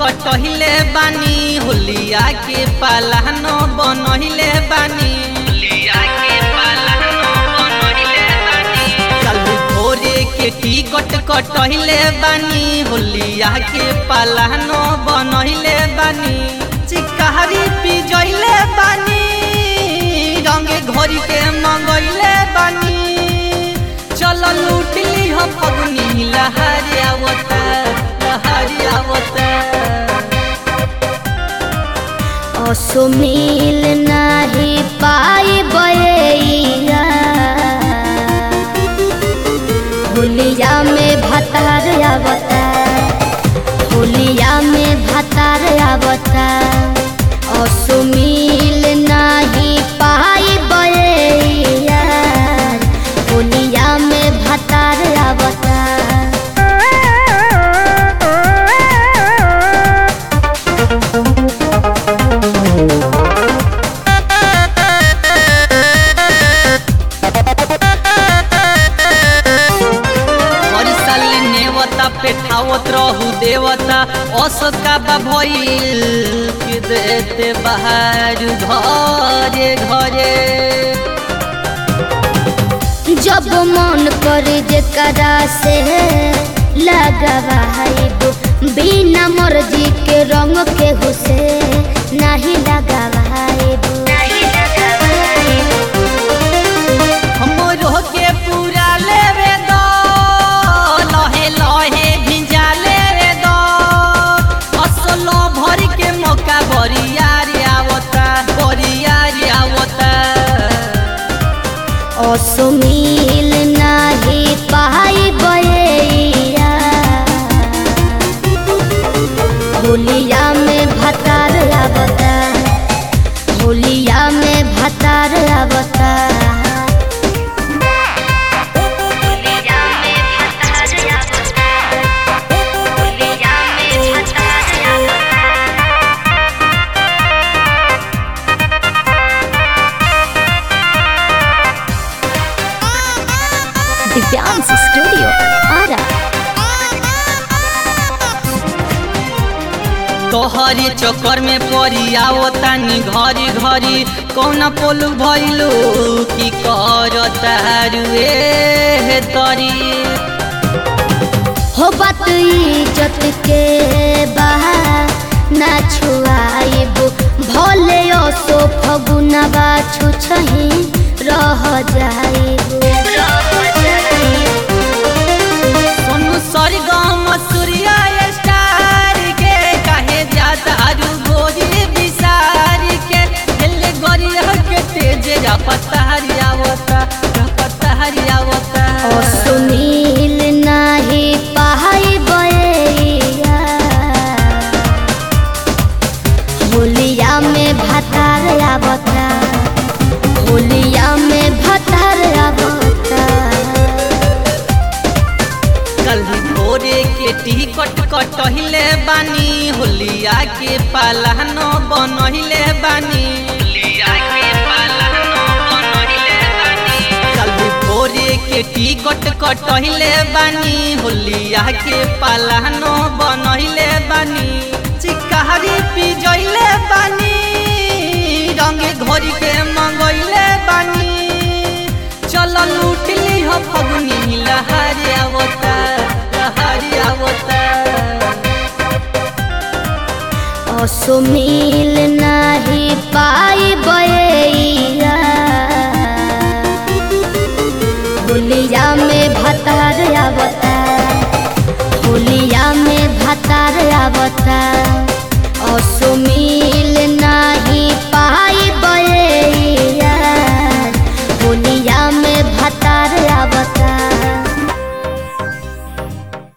कटहिले बानी होलिया के पालानो बनहिले बानी होलिया के पालानो बनहिले बानी चल भोरे के टिकट कटहिले बानी होलिया के पालानो बनहिले बानी चिकारी पिजैले बानी रंगे घोरी के मंगैले बानी चल लूटली हम फगुनी लहरी आवता लहरी आवता असो मिल नाही पाई बयैया होलिया में भतार आवता होलिया में भतार आवता असो मिल नाही पाई बयैया होलिया में भतार आवता हर साल नेवता पेठावत रहू देवता असका बा भइल के देते बाहर घरे घरे जब मन करे जेकरा से लगावाइब बिना मर्जी के रंग के हुसे नहीं लगावाइब हमरो के पूरा लेवे दो लहे लहे भिजा लेवे दो असलो भर के मौका बरियारी आवता बरियारी आवता असुमिल नहीं पाई बयैया होलिया में भतार आवता होलिया में भतार आवता होलिया में भतार आवता होलिया में भतार आवता दिव्यांश स्टूडियो आरा तोहरी चक्कर में पड़ी आवतानी घरी घरी कौन पोलू भइलू की करता रुए तरी हो बात इज्जत के बहा ना छुआइब भले असो फगुनवा छुछही रह जाइब सोनू सरगम सूर्या स्टार के काहे जाता रू गोरी बिसार के दिल गोरी के तेज रपता हरियावता रपता हरियावता सुनील नाही पाई बयैया होलिया में भतार आवता होलिया में भतार आवता कल भोरे के टिकट कटहिले बानी होलिया के पालानो बनहिले बानी होलिया के पालानो बनहिले बानी कल भोरे के टिकट कटहिले बानी होलिया के पालानो बनहिले बानी चिकारी पिजैले बानी रंगे घोरी के मंगैले बानी चल लूटली हो फगुनी लहरी आवता लहरी आवता असुमिल नाही पाई बयैया होलिया में भतार आवता होलिया में भतार आवता असुमिल